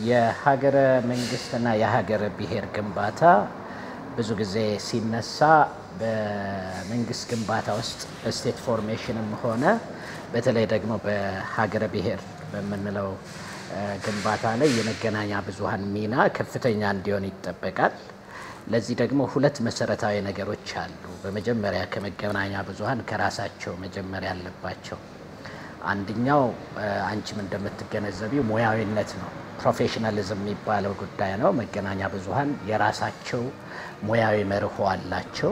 የሀገረ መንግስትና የሀገረ ብሔር ግንባታ ብዙ ጊዜ ሲነሳ በመንግስት ግንባታ ውስጥ በስቴት ፎርሜሽንም ሆነ በተለይ ደግሞ በሀገረ ብሔር በምንለው ግንባታ ላይ የመገናኛ ብዙኃን ሚና ከፍተኛ እንዲሆን ይጠበቃል። ለዚህ ደግሞ ሁለት መሰረታዊ ነገሮች አሉ። በመጀመሪያ ከመገናኛ ብዙኃን ከራሳቸው መጀመሪያ ያለባቸው አንደኛው አንቺም እንደምትገነዘቢው ሙያዊነት ነው። ፕሮፌሽናሊዝም የሚባለው ጉዳይ ነው። መገናኛ ብዙኃን የራሳቸው ሙያዊ መርሆ አላቸው።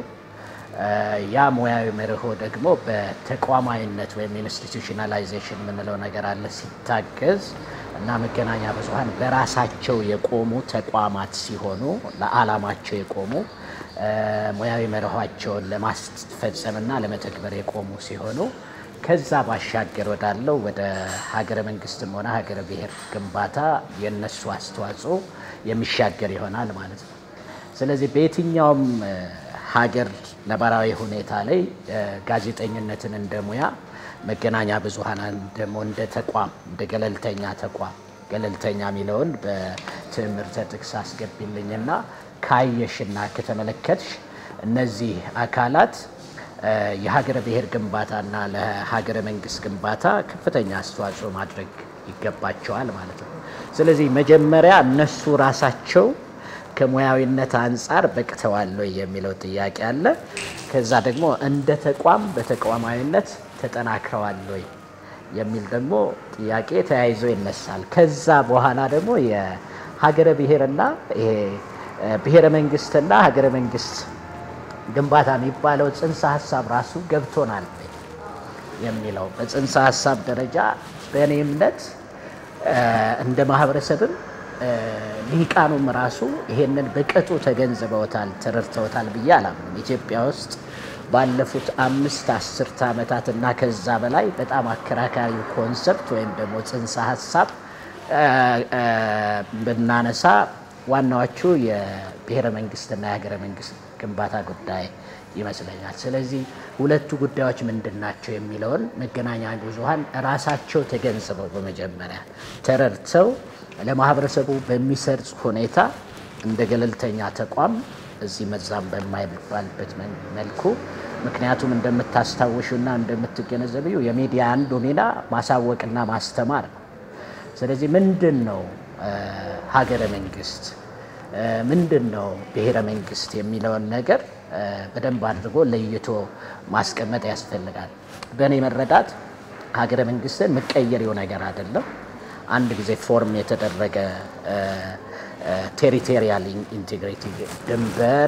ያ ሙያዊ መርሆ ደግሞ በተቋማዊነት ወይም ኢንስቲቱሽናላይዜሽን የምንለው ነገር አለ ሲታገዝ እና መገናኛ ብዙኃን በራሳቸው የቆሙ ተቋማት ሲሆኑ ለዓላማቸው የቆሙ ሙያዊ መርኋቸውን ለማስፈጸምና ለመተግበር የቆሙ ሲሆኑ ከዛ ባሻገር ወዳለው ወደ ሀገረ መንግስትም ሆነ ሀገረ ብሔር ግንባታ የነሱ አስተዋጽኦ የሚሻገር ይሆናል ማለት ነው። ስለዚህ በየትኛውም ሀገር ነባራዊ ሁኔታ ላይ ጋዜጠኝነትን እንደ ሙያ መገናኛ ብዙኃንን ደግሞ እንደ ተቋም እንደ ገለልተኛ ተቋም ገለልተኛ የሚለውን በትምህርተ ጥቅስ አስገቢልኝና ካየሽና ከተመለከትሽ እነዚህ አካላት የሀገረ ብሔር ግንባታና ለሀገረ መንግስት ግንባታ ከፍተኛ አስተዋጽኦ ማድረግ ይገባቸዋል ማለት ነው። ስለዚህ መጀመሪያ እነሱ ራሳቸው ከሙያዊነት አንጻር በቅተዋል ወይ የሚለው ጥያቄ አለ። ከዛ ደግሞ እንደ ተቋም በተቋማዊነት ተጠናክረዋል ወይ የሚል ደግሞ ጥያቄ ተያይዞ ይነሳል። ከዛ በኋላ ደግሞ የሀገረ ብሔርና ይሄ ብሔረ መንግስትና ሀገረ መንግስት ግንባታ የሚባለው ጽንሰ ሀሳብ ራሱ ገብቶናል የሚለው በጽንሰ ሀሳብ ደረጃ በእኔ እምነት እንደ ማህበረሰብም ሊቃኑም ራሱ ይሄንን በቅጡ ተገንዝበውታል፣ ተረድተውታል ብዬ አላምንም። ኢትዮጵያ ውስጥ ባለፉት አምስት አስርተ ዓመታት እና ከዛ በላይ በጣም አከራካሪው ኮንሰፕት ወይም ደግሞ ጽንሰ ሀሳብ ብናነሳ ዋናዎቹ የብሔረ መንግስትና የሀገረ መንግስት ግንባታ ጉዳይ ይመስለኛል። ስለዚህ ሁለቱ ጉዳዮች ምንድን ናቸው የሚለውን መገናኛ ብዙኃን ራሳቸው ተገንዝበው በመጀመሪያ ተረድተው ለማህበረሰቡ በሚሰርጽ ሁኔታ እንደ ገለልተኛ ተቋም እዚህ መዛም በማይባልበት መልኩ ምክንያቱም እንደምታስታውሹና እንደምትገነዘቢው የሚዲያ አንዱ ሚና ማሳወቅና ማስተማር ነው። ስለዚህ ምንድን ነው ሀገረ መንግስት ምንድን ነው ብሔረ መንግስት የሚለውን ነገር በደንብ አድርጎ ለይቶ ማስቀመጥ ያስፈልጋል። በእኔ መረዳት ሀገረ መንግስትን መቀየሪው ነገር አይደለም። አንድ ጊዜ ፎርም የተደረገ ቴሪቶሪያል ኢንቴግሪቲ ድንበር፣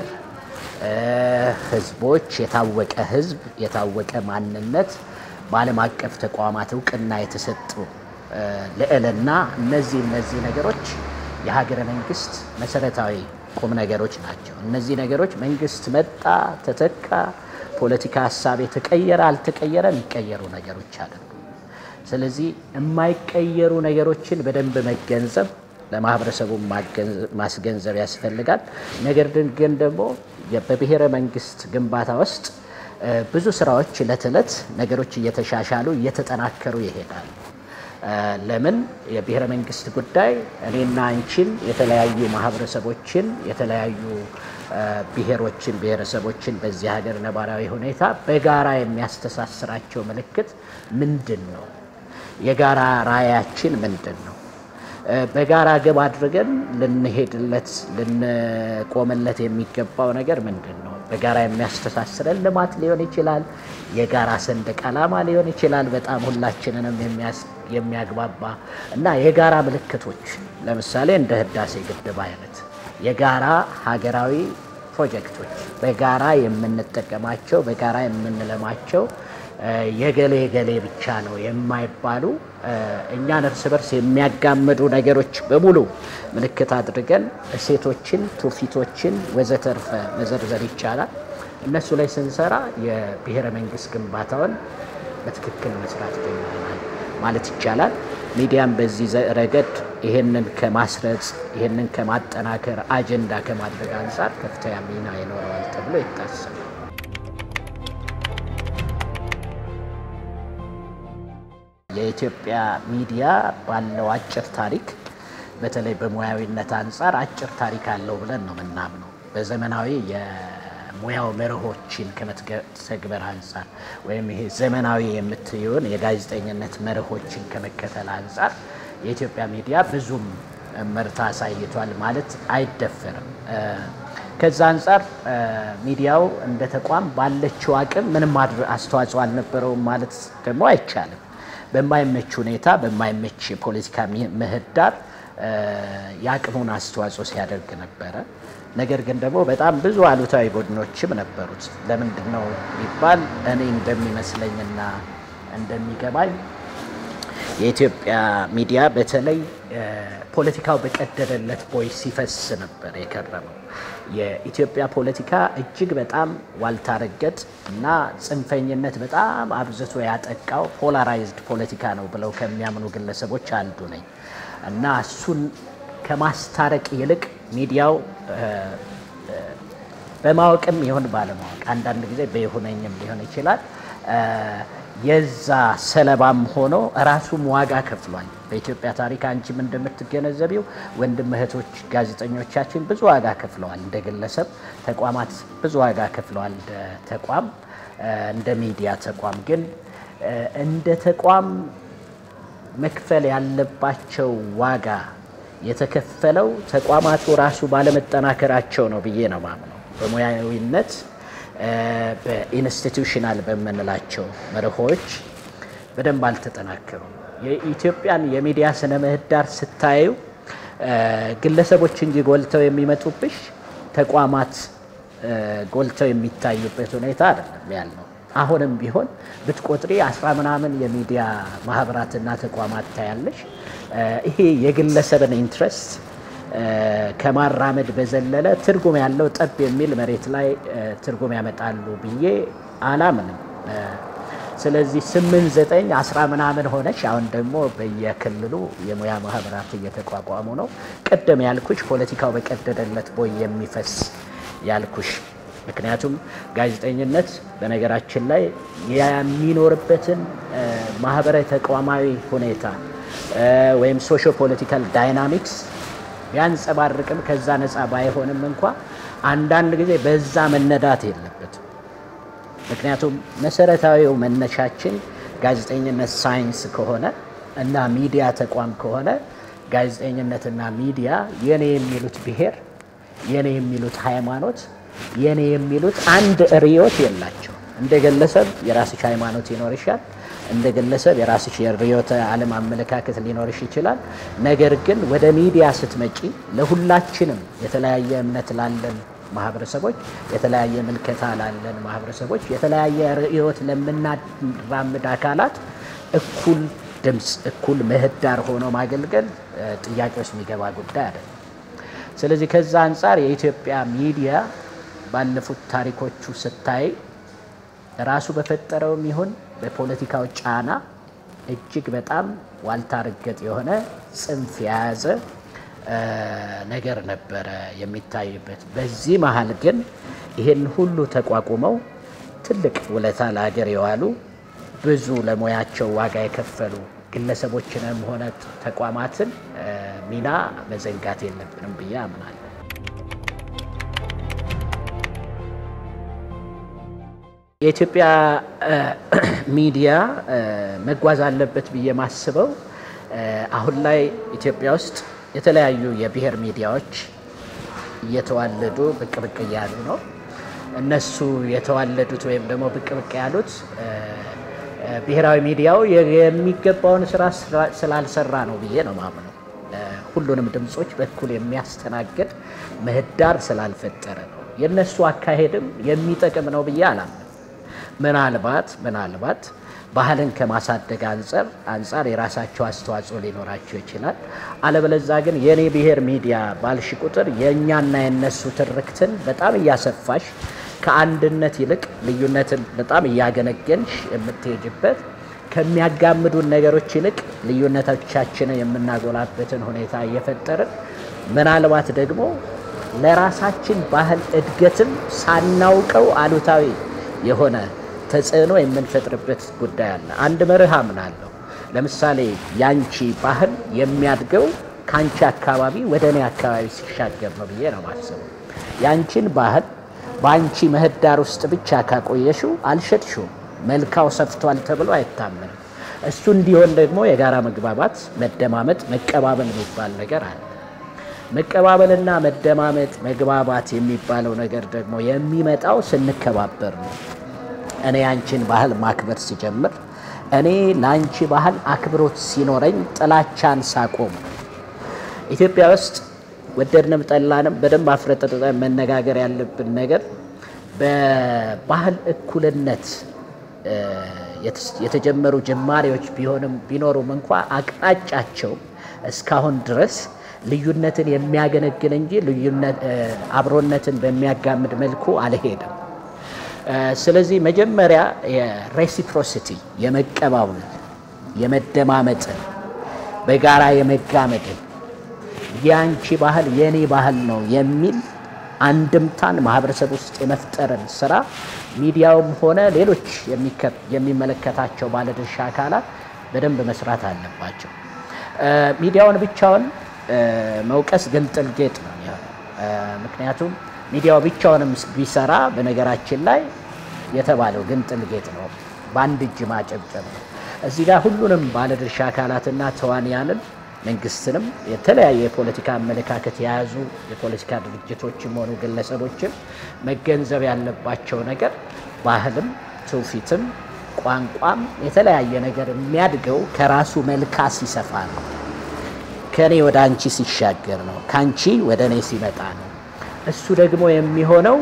ህዝቦች፣ የታወቀ ህዝብ፣ የታወቀ ማንነት፣ በዓለም አቀፍ ተቋማት እውቅና የተሰጡ ልዕልና፣ እነዚህ እነዚህ ነገሮች የሀገረ መንግስት መሰረታዊ ቁም ነገሮች ናቸው። እነዚህ ነገሮች መንግስት መጣ ተተካ፣ ፖለቲካ ሀሳብ የተቀየረ አልተቀየረ የሚቀየሩ ነገሮች አይደሉም። ስለዚህ የማይቀየሩ ነገሮችን በደንብ መገንዘብ ለማህበረሰቡ ማስገንዘብ ያስፈልጋል። ነገር ግን ደግሞ በብሔረ መንግስት ግንባታ ውስጥ ብዙ ስራዎች እለት እለት ነገሮች እየተሻሻሉ እየተጠናከሩ ይሄዳሉ። ለምን የብሔረ መንግስት ጉዳይ እኔና አንቺን የተለያዩ ማህበረሰቦችን የተለያዩ ብሔሮችን ብሔረሰቦችን በዚህ ሀገር ነባራዊ ሁኔታ በጋራ የሚያስተሳስራቸው ምልክት ምንድን ነው? የጋራ ራዕያችን ምንድን ነው? በጋራ ግብ አድርገን ልንሄድለት ልንቆምለት የሚገባው ነገር ምንድን ነው? በጋራ የሚያስተሳስረን ልማት ሊሆን ይችላል። የጋራ ሰንደቅ ዓላማ ሊሆን ይችላል። በጣም ሁላችንንም የሚያግባባ እና የጋራ ምልክቶች ለምሳሌ እንደ ህዳሴ ግድብ አይነት የጋራ ሀገራዊ ፕሮጀክቶች በጋራ የምንጠቀማቸው በጋራ የምንለማቸው የገሌ ገሌ ብቻ ነው የማይባሉ እኛን እርስ በርስ የሚያጋምዱ ነገሮች በሙሉ ምልክት አድርገን እሴቶችን፣ ትውፊቶችን ወዘተርፈ መዘርዘር ይቻላል። እነሱ ላይ ስንሰራ የብሔረ መንግስት ግንባታውን በትክክል መስራት ጀምረናል ማለት ይቻላል። ሚዲያም በዚህ ረገድ ይህንን ከማስረጽ ይህንን ከማጠናከር አጀንዳ ከማድረግ አንጻር ከፍተኛ ሚና ይኖረዋል ተብሎ ይታሰባል። የኢትዮጵያ ሚዲያ ባለው አጭር ታሪክ በተለይ በሙያዊነት አንጻር አጭር ታሪክ አለው ብለን ነው ምናምነው። በዘመናዊ የሙያው መርሆችን ከመተግበር አንጻር ወይም ይሄ ዘመናዊ የምትየውን የጋዜጠኝነት መርሆችን ከመከተል አንጻር የኢትዮጵያ ሚዲያ ብዙም ምርታ አሳይቷል ማለት አይደፈርም። ከዛ አንጻር ሚዲያው እንደ ተቋም ባለችው አቅም ምንም አስተዋጽኦ አልነበረውም ማለት ደግሞ አይቻልም። በማይመች ሁኔታ በማይመች የፖለቲካ ምህዳር የአቅሙን አስተዋጽኦ ሲያደርግ ነበረ። ነገር ግን ደግሞ በጣም ብዙ አሉታዊ ቡድኖችም ነበሩት። ለምንድን ነው ቢባል እኔ እንደሚመስለኝና እንደሚገባኝ የኢትዮጵያ ሚዲያ በተለይ ፖለቲካው በቀደደለት ቦይ ሲፈስ ነበር የከረመው። የኢትዮጵያ ፖለቲካ እጅግ በጣም ዋልታ ረገጥ እና ጽንፈኝነት በጣም አብዝቶ ያጠቃው ፖላራይዝድ ፖለቲካ ነው ብለው ከሚያምኑ ግለሰቦች አንዱ ነኝ እና እሱን ከማስታረቅ ይልቅ ሚዲያው በማወቅም ይሁን ባለማወቅ አንዳንድ ጊዜ በይሁነኝም ሊሆን ይችላል የዛ ሰለባም ሆኖ ራሱም ዋጋ ከፍሏል። በኢትዮጵያ ታሪክ አንቺም እንደምትገነዘቢው ወንድም እህቶች ጋዜጠኞቻችን ብዙ ዋጋ ከፍለዋል። እንደ ግለሰብ ተቋማት ብዙ ዋጋ ከፍለዋል። እንደ ተቋም እንደ ሚዲያ ተቋም ግን እንደ ተቋም መክፈል ያለባቸው ዋጋ የተከፈለው ተቋማቱ ራሱ ባለመጠናከራቸው ነው ብዬ ነው ማምነው በሙያዊነት በኢንስቲቱሽናል በምንላቸው መርሆች በደንብ አልተጠናከሩም። የኢትዮጵያን የሚዲያ ስነ ምህዳር ስታዩ ግለሰቦች እንጂ ጎልተው የሚመጡብሽ ተቋማት ጎልተው የሚታዩበት ሁኔታ አይደለም ያለው። አሁንም ቢሆን ብትቆጥሪ አስራ ምናምን የሚዲያ ማህበራትና ተቋማት ታያለሽ። ይሄ የግለሰብን ኢንትረስት ከማራመድ በዘለለ ትርጉም ያለው ጠብ የሚል መሬት ላይ ትርጉም ያመጣሉ ብዬ አላምንም። ስለዚህ ስምንት ዘጠኝ አስራ ምናምን ሆነች። አሁን ደግሞ በየክልሉ የሙያ ማህበራት እየተቋቋሙ ነው። ቅድም ያልኩሽ ፖለቲካው በቀደደለት ቦይ የሚፈስ ያልኩሽ ምክንያቱም ጋዜጠኝነት በነገራችን ላይ የሚኖርበትን ማህበራዊ ተቋማዊ ሁኔታ ወይም ሶሾ ፖለቲካል ዳይናሚክስ ቢያንጸባርቅም ከዛ ነፃ ባይሆንም እንኳ አንዳንድ ጊዜ በዛ መነዳት የለበትም። ምክንያቱም መሰረታዊው መነሻችን ጋዜጠኝነት ሳይንስ ከሆነ እና ሚዲያ ተቋም ከሆነ ጋዜጠኝነትና ሚዲያ የኔ የሚሉት ብሔር፣ የኔ የሚሉት ሃይማኖት፣ የኔ የሚሉት አንድ ርዕዮት የላቸው። እንደ ግለሰብ የራስሽ ሃይማኖት ይኖርሻል። እንደ ግለሰብ የራስሽ የርዕዮተ ዓለም አመለካከት ሊኖርሽ ይችላል። ነገር ግን ወደ ሚዲያ ስትመጪ ለሁላችንም የተለያየ እምነት ላለን ማህበረሰቦች፣ የተለያየ ምልከታ ላለን ማህበረሰቦች፣ የተለያየ ርዕዮት ለምናራምድ አካላት እኩል ድምፅ፣ እኩል ምህዳር ሆኖ ማገልገል ጥያቄ ውስጥ የሚገባ ጉዳይ አይደለም። ስለዚህ ከዛ አንጻር የኢትዮጵያ ሚዲያ ባለፉት ታሪኮቹ ስታይ ራሱ በፈጠረውም ይሁን በፖለቲካው ጫና እጅግ በጣም ዋልታ ረገጥ የሆነ ጽንፍ የያዘ ነገር ነበረ የሚታይበት። በዚህ መሀል ግን ይህን ሁሉ ተቋቁመው ትልቅ ውለታ ለሀገር የዋሉ ብዙ ለሙያቸው ዋጋ የከፈሉ ግለሰቦችንም ሆነ ተቋማትን ሚና መዘንጋት የለብንም ብዬ አምናለሁ። የኢትዮጵያ ሚዲያ መጓዝ አለበት ብዬ ማስበው አሁን ላይ ኢትዮጵያ ውስጥ የተለያዩ የብሔር ሚዲያዎች እየተዋለዱ ብቅ ብቅ እያሉ ነው። እነሱ የተዋለዱት ወይም ደግሞ ብቅ ብቅ ያሉት ብሔራዊ ሚዲያው የሚገባውን ስራ ስላልሰራ ነው ብዬ ነው ማምነው። ሁሉንም ድምፆች በኩል የሚያስተናግድ ምህዳር ስላልፈጠረ ነው። የእነሱ አካሄድም የሚጠቅም ነው ብዬ አላምንም። ምናልባት ምናልባት ባህልን ከማሳደግ አንጻር አንጻር የራሳቸው አስተዋጽኦ ሊኖራቸው ይችላል። አለበለዛ ግን የኔ ብሔር ሚዲያ ባልሽ ቁጥር የእኛና የነሱ ትርክትን በጣም እያሰፋሽ ከአንድነት ይልቅ ልዩነትን በጣም እያገነገንሽ የምትሄጅበት ከሚያጋምዱን ነገሮች ይልቅ ልዩነቶቻችንን የምናጎላበትን ሁኔታ እየፈጠርን ምናልባት ደግሞ ለራሳችን ባህል እድገትም ሳናውቀው አሉታዊ የሆነ ተጽዕኖ የምንፈጥርበት ጉዳይ አለ። አንድ መርህ አምናለሁ። ለምሳሌ ያንቺ ባህል የሚያድገው ከአንቺ አካባቢ ወደ እኔ አካባቢ ሲሻገር ነው ብዬ ነው ማስበው። የአንቺን ባህል በአንቺ ምህዳር ውስጥ ብቻ ካቆየሽው አልሸጥሽውም፣ መልካው ሰፍቷል ተብሎ አይታመንም። እሱ እንዲሆን ደግሞ የጋራ መግባባት፣ መደማመጥ፣ መቀባበል የሚባል ነገር አለ። መቀባበልና መደማመጥ፣ መግባባት የሚባለው ነገር ደግሞ የሚመጣው ስንከባበር ነው። እኔ ያንቺን ባህል ማክበር ሲጀምር፣ እኔ ለአንቺ ባህል አክብሮት ሲኖረኝ ጥላቻን ሳቆም ኢትዮጵያ ውስጥ ወደድንም ጠላንም በደንብ አፍረጥርጠን መነጋገር ያለብን ነገር በባህል እኩልነት የተጀመሩ ጅማሬዎች ቢሆንም ቢኖሩም እንኳ አቅጣጫቸው እስካሁን ድረስ ልዩነትን የሚያገነግን እንጂ ልዩነት አብሮነትን በሚያጋምድ መልኩ አልሄድም። ስለዚህ መጀመሪያ የሬሲፕሮሲቲ የመቀባበል የመደማመጥን በጋራ የመጋመድን የአንቺ ባህል የእኔ ባህል ነው የሚል አንድምታን ማህበረሰብ ውስጥ የመፍጠርን ስራ ሚዲያውም ሆነ ሌሎች የሚመለከታቸው ባለድርሻ አካላት በደንብ መስራት አለባቸው። ሚዲያውን ብቻውን መውቀስ ግንጥል ጌጥ ነው የሚሆነው። ምክንያቱም ሚዲያው ብቻውንም ቢሰራ በነገራችን ላይ የተባለው ግንጥል ጌጥ ነው፣ በአንድ እጅ ማጨብጨብ ነው። እዚህ ጋር ሁሉንም ባለድርሻ አካላትና ተዋንያንን መንግስትንም የተለያየ የፖለቲካ አመለካከት የያዙ የፖለቲካ ድርጅቶችም ሆኑ ግለሰቦችም መገንዘብ ያለባቸው ነገር ባህልም ትውፊትም ቋንቋም የተለያየ ነገር የሚያድገው ከራሱ መልካ ሲሰፋ ነው። ከእኔ ወደ አንቺ ሲሻገር ነው። ከአንቺ ወደ እኔ ሲመጣ ነው። እሱ ደግሞ የሚሆነው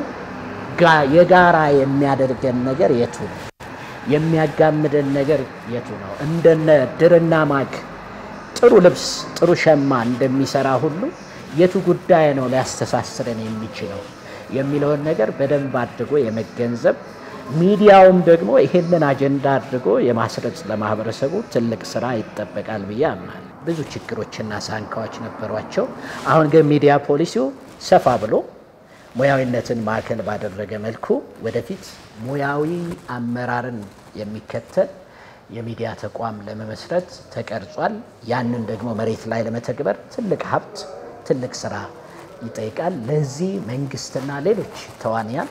የጋራ የሚያደርገን ነገር የቱ ነው? የሚያጋምደን ነገር የቱ ነው? እንደነ ድርና ማግ ጥሩ ልብስ ጥሩ ሸማ እንደሚሰራ ሁሉ የቱ ጉዳይ ነው ሊያስተሳስረን የሚችለው የሚለውን ነገር በደንብ አድርጎ የመገንዘብ ሚዲያውም ደግሞ ይሄንን አጀንዳ አድርጎ የማስረጽ ለማህበረሰቡ ትልቅ ስራ ይጠበቃል ብዬ አምናለሁ። ብዙ ችግሮችና ሳንካዎች ነበሯቸው። አሁን ግን ሚዲያ ፖሊሲው ሰፋ ብሎ ሙያዊነትን ማዕከል ባደረገ መልኩ ወደፊት ሙያዊ አመራርን የሚከተል የሚዲያ ተቋም ለመመስረት ተቀርጿል። ያንን ደግሞ መሬት ላይ ለመተግበር ትልቅ ሀብት፣ ትልቅ ስራ ይጠይቃል። ለዚህ መንግስትና ሌሎች ተዋንያን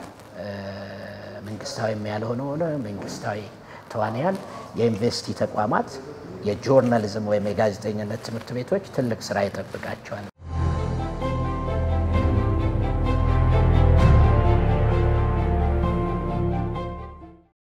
መንግስታዊም ያልሆነ ሆነ መንግስታዊ ተዋንያን፣ የዩኒቨርሲቲ ተቋማት፣ የጆርናሊዝም ወይም የጋዜጠኝነት ትምህርት ቤቶች ትልቅ ስራ ይጠብቃቸዋል።